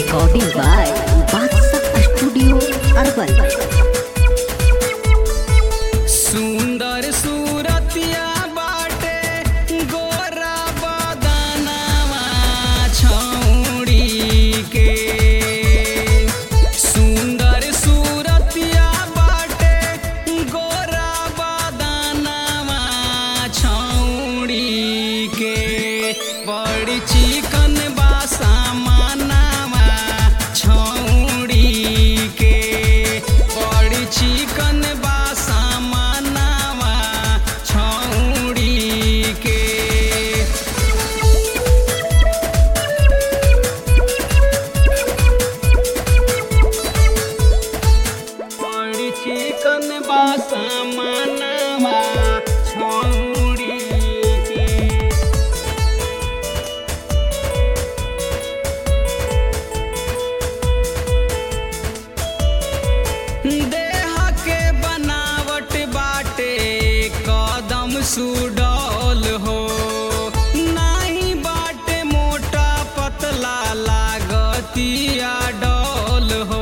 Recording by Baksa Studio Urban. सुंदर सूरतिया बाटे गोरा बदनवा छौड़ी के सुंदर सूरतिया बाटे गोरा बदनवा छौड़ी के बड़ी चिकन बासा मानवा छौड़ी के बड़ी चिकन बासा मानवा छौड़ी के बड़ी चिकन बासा मानवा छौड़ी के देह के बनावट बाटे कदम सुडौल हो नाही बाटे मोटा पतला लागतिया डौल हो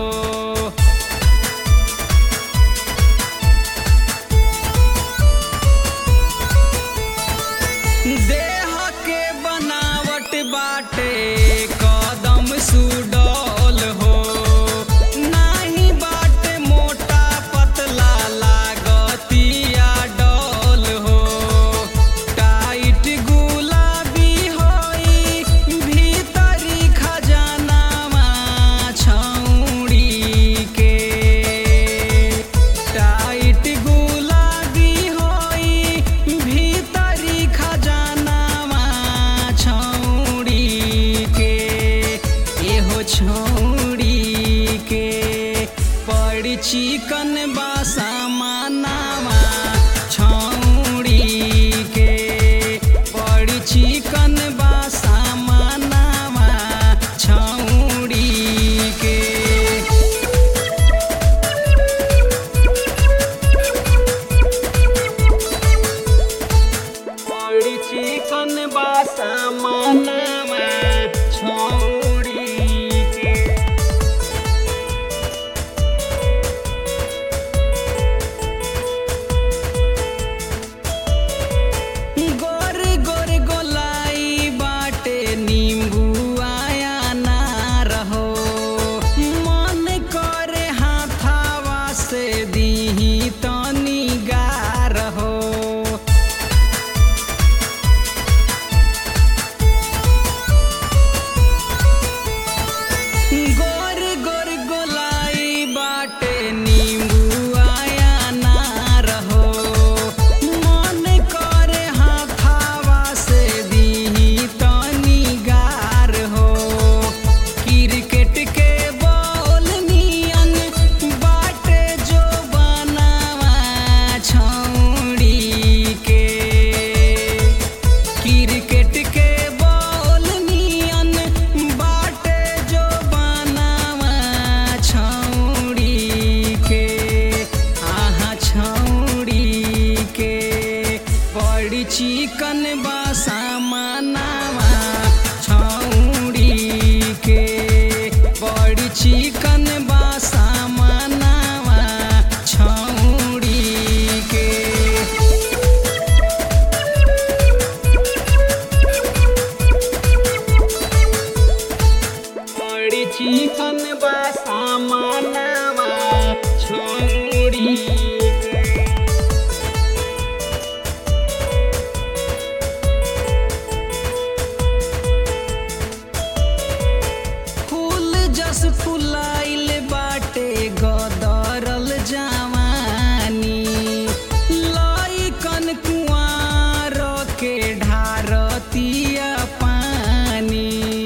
देह के बनावट बाटे कदम सुडौल हो नाही बाटे मोटा पतला लागतिया डौल हो टाइट गुलाबी होई भीतरी खजानावा छौड़ी के टाइट गुलाबी होई भीतरी खजानावा छौड़ी के एहो छौड़ी के बड़ी चिकन बासा मानावा छौड़ी के बड़ी चिकन बासा मानावा छौड़ी के बड़ी चिकन बासा मानवा छौड़ी के गोर गोर गोलाई बाटे नींबू आया ना रहो मन करे हाथावा से दीही तनी गार हो गोर गोर गोलाई बाटे नींबू आया ना रहो मन करे हाथावा से दीही तनी गार हो क्रिकेट के बॉल नियन बाटे जो बनावा छौड़ी के क्रिकेट के बॉल नियन बाटे जो बनावा छौड़ी के आहा छौड़ी के बड़ी चिकन बासा मानावा छौड़ी के बड़ी चिकन बासा मानावा छौड़ी के बड़ी चिकन बासा मानवा छोड़ी के फूल जस फुलाइल बाटे गदरल जवानी लइकन कुआर के ढारतिया पानी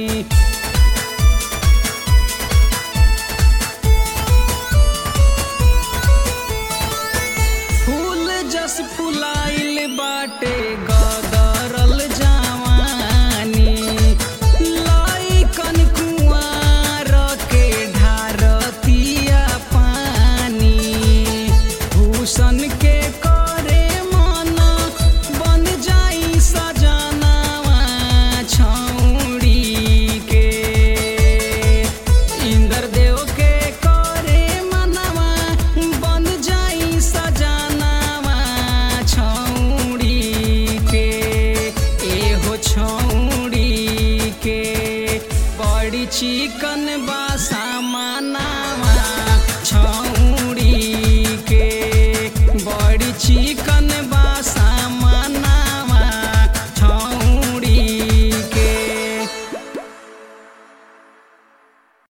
फूल जस फुलाइल बाटे गदरल जवानी लइकन कुआर के ढारतिया पानी भूषण के करे मन बन जाई सजनावा छौड़ी के छौड़ी के बड़ी चिकन बा सामानावा छौड़ी के बड़ी चिकन बा